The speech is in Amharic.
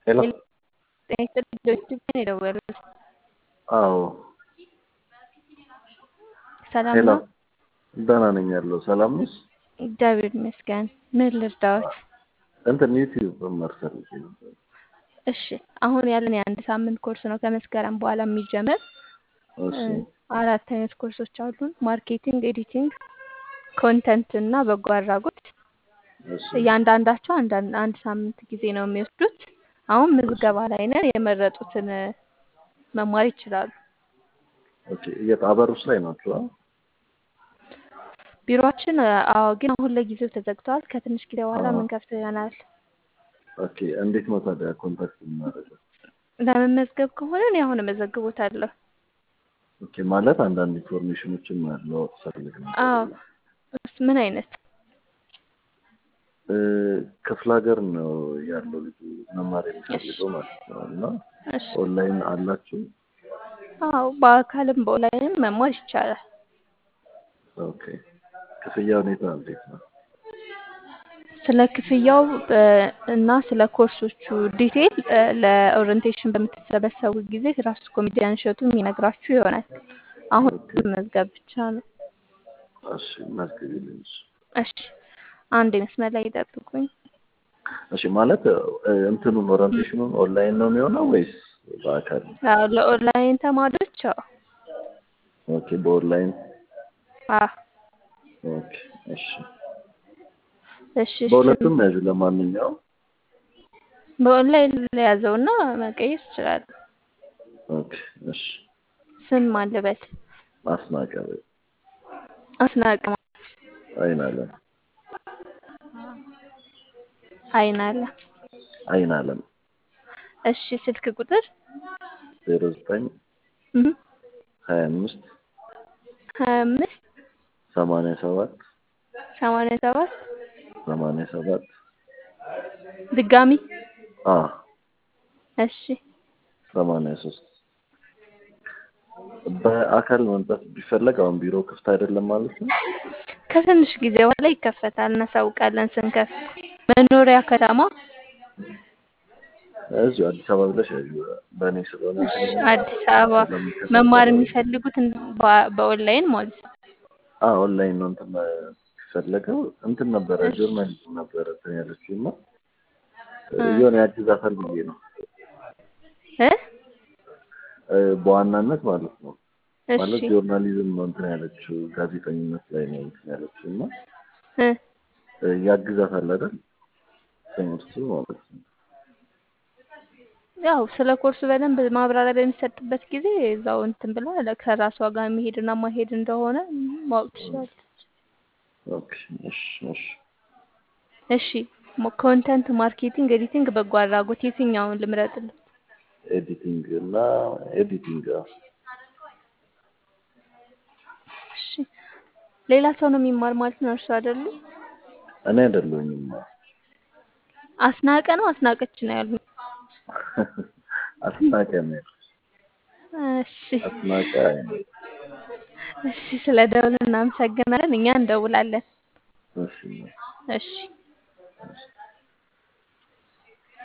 ሄሎ ጤና ይስጥልኝ ድርጅት ነው የደወሉት። አዎ ሰላም ሄሎ ነው? ደህና ነኝ ያለው ሰላም ነሽ? እግዚአብሔር ይመስገን። ምን ልርዳዎት? እንትን ዩቲዩብ መማር ፈልጌ ነበር። እሺ አሁን ያለን የአንድ ሳምንት ኮርስ ነው ከመስከረም በኋላ የሚጀምር እሺ አራት አይነት ኮርሶች አሉን። ማርኬቲንግ፣ ኤዲቲንግ፣ ኮንተንት እና በጎ አድራጎት። እሺ እያንዳንዳቸው አንዳንድ አንድ ሳምንት ጊዜ ነው የሚወስዱት። አሁን ምዝገባ ላይ ነን። የመረጡትን መማር ይችላሉ። ኦኬ የት አበሩስ ላይ ናችሁ? አ? ቢሮአችን አዎ፣ ግን አሁን ለጊዜው ተዘግተዋል። ከትንሽ ጊዜ በኋላ አዎ። ምንከፍተው ይሆናል። ኦኬ እንዴት ነው ታዲያ ኮንታክት የምናደርገው? ለመመዝገብ ከሆነ እኔ አሁን እመዘግቦታለሁ። ኦኬ ማለት አንዳንድ ኢንፎርሜሽኖችን ማለዋወጥ ፈልግ ነበር። አዎ እስ- ምን አይነት እ፣ ክፍለ ሀገር ነው ያለው ልጁ መማር የሚፈልገው ማለት ነው እና እሺ ኦንላይን አላችሁ? አዎ በአካልም በኦንላይንም መማር ይቻላል። ኦኬ ክፍያ ሁኔታ እንዴት ነው? ስለ ክፍያው እ፣ እና ስለ ኮርሶቹ ዲቴይል እ፣ ለኦሪንቴሽን በምትሰበሰቡ ጊዜ ራሱ ኮሜዲያን እሸቱ የሚነግራችሁ ይሆናል። አሁን ኦኬ መዝገብ ብቻ ነው። እሺ መዝግቢልኝ። እሺ እሺ አንድ መስመር ላይ ይጠብቁኝ። እሺ ማለት እ፣ እንትኑን ኦሪንቴሽኑን ኦንላይን ነው የሚሆነው ወይስ በአካል? አዎ ለኦንላይን ተማሪዎች አዎ ኦኬ በኦንላይን አዎ ኦኬ እሺ እሺ ስም በሁለቱም ያዡ። ለማንኛውም በኦንላይን ለያዘውና መቀየር ይችላል። ኦኬ እሺ ስም አለበት አስናቀ አስናቀ አይን አለም አይን አለ። አይን አለም እሺ ስልክ ቁጥር ዜሮ ዘጠኝ እህ ሀያ አምስት ሀያ አምስት ሰማንያ ሰባት ሰማንያ ሰባት ሰማንያ ሰባት ድጋሚ አ እሺ ሰማንያ ሶስት በአካል መምጣት ቢፈለግ አሁን ቢሮ ክፍት አይደለም ማለት ነው። ከትንሽ ጊዜ በኋላ ይከፈታል። እናሳውቃለን ስንከፍት። መኖሪያ ከተማ እዚሁ አዲስ አበባ ብለሽ ያዡ። በእኔ ስለሆነ እሺ እንትን የሚለው አዲስ አበባ ስለሚከፈት መማር ያው የሚፈልጉት እን- በ- በኦንላይን ማለት ነው። አ ኦንላይን ነው እንትን የሚፈለገው እንትን ነበረ እሺ ጆርናሊዝም ነበረ እንትን ያለችው እና እ የሆነ ያግዛታል ብዬ ነው እ እ፣ በዋናነት ማለት ነው ማለት እሺ ጆርናሊዝም ነው እንትን ያለችው ጋዜጠኝነት ላይ ነው እንትን ያለችው እና እ እ፣ ያግዛታል አይደል ትምህርቱ ማለት ነው። ያው ስለ ኮርሱ በደንብ ማብራሪያ በሚሰጥበት ጊዜ እዛው እንትን ብላ ለ- ከራሷ ጋር የሚሄድና ማሄድ እንደሆነ ማወቅ ትችላለች። ኦኬ እሺ እሺ እሺ ኮንተንት ማርኬቲንግ፣ ኤዲቲንግ፣ በጎ አድራጎት የትኛውን ልምረጥልህ? ኤዲቲንግ እና ኤዲቲንግ አዎ። እሺ ሌላ ሰው ነው የሚማር ማለት ነው እርሱ አይደሉ? እኔ አይደለሁኝም አስናቀ ነው አስናቀች ነው ያሉኝ። አስናቀ ነው እሺ አስናቀ አይነ እሺ ስለ ደውል እናመሰግናለን። እኛ እንደውላለን። እሺ እሺ